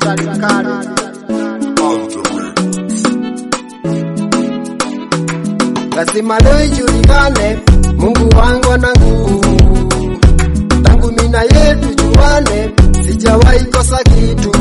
mkali mkali. Lazima leo ijulikane, Mungu wangu ana nguvu. Tangu mina yetu juane, sijawahi kosa kitu,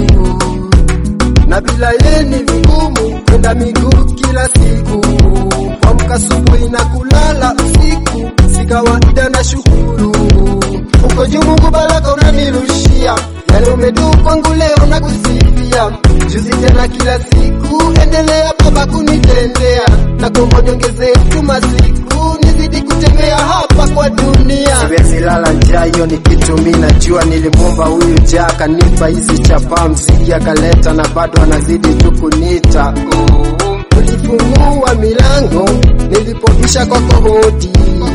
na bila ye ni vigumu kwenda miguu kila siku. Kuamka asubuhi na kulala usiku, si kawaida na shukuru. Uko juu Mungu, baraka unanirushia, yale umedu kwangu leo na kusifia. Juzi tena kila siku, endelea Baba kunitendea, na kuomba niongezee tu masiku, nizidi kutembea hapa kwa dunia. Siwezi lala njaa, hiyo ni kitu mi najua. Nilimwomba huyu jaa akanipa hizi chapa mziki akaleta, na bado anazidi tu kunita. Ulifungua milango nilipobisha kwako hodi,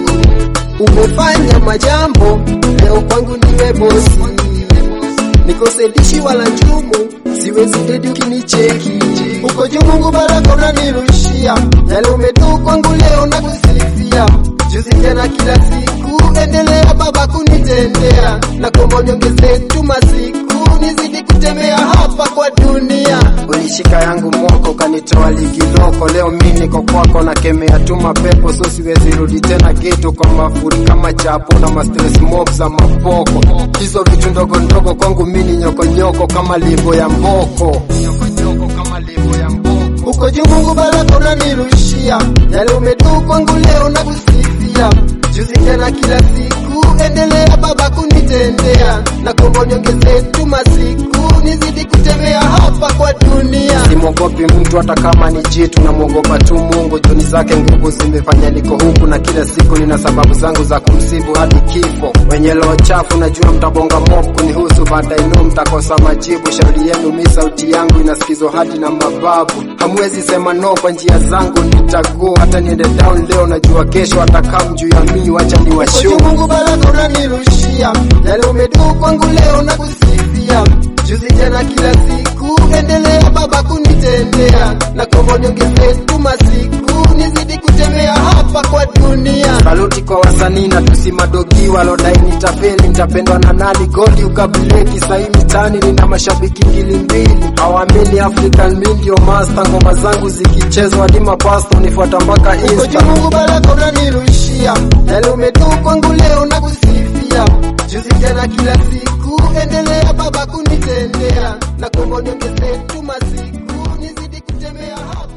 umefanya majambo leo kwangu niwe bosi, nikose dishi wala njumu, siwezi dedi ukinicheki. Uko juu Mungu, baraka unanirushia, yale umedu kwangu leo na kusifia. Juzi tena kila siku, endelea Baba kunitendea, na kuomba uniongezee tu masiku, nizidi kutembea hapa kwa dunia. Ulishika yangu moko ukanitoa ligi loko, leo mi niko kwako na kemea tu mapepo, so siwezi rudi tena geto kwa mafuri kama chapo na mastress mob za mapoko. Hizo vitu ndogo ndogo kwangu mi ni nyokonyoko kama livo ya mboko, nyokonyoko kama livo ya mboko. Uko juu Mungu, baraka unanirushia, yale umedu kwangu leo na kusifia. Juzi tena kila siku, endelea Baba kunitendea, na kuomba uniongezee tu masiku, nizidi kutembea hapa kwa dunia. Simwogopi mtu hata kama ni jitu, namwogopa tu Mungu. Joni zake nguvu zimefanya niko huku, na kila siku nina sababu zangu za kumsibu hadi kifo. Wenye roho chafu najua mtabonga mob kunihusu, baadaye nu mtakosa majibu. Shauri yenu, mi sauti yangu inasikizwa hadi na mababu. Hamwezi sema no kwa njia zangu, nitago hata niende down leo, najua kesho atakam juu ya mi, wacha Uko niwashu juu Mungu, baraka unanirushia, yale umedu kwangu leo na kusifia. Juzi tena kila siku, endelea Baba kunitendea, na kuomba uniongezee tu masiku, nizidi kutembea hapa kwa dunia. Saluti kwa wasanii na tusimadogi walodai nitafeli, nitapendwa na nani? Goli ukabileti sahi mitaani, nina mashabiki mbili mbili, hawaamini African mi ndio master. Ngoma zangu zikichezwa hadi mapasto nifuata mpaka Uko juu Insta. Mungu, baraka unanirushia, yale umedu kwangu leo na kusifia. Juzi tena kila siku, endelea Baba kunitendea, na kuomba uniongezee tu masiku, nizidi kutembea hapa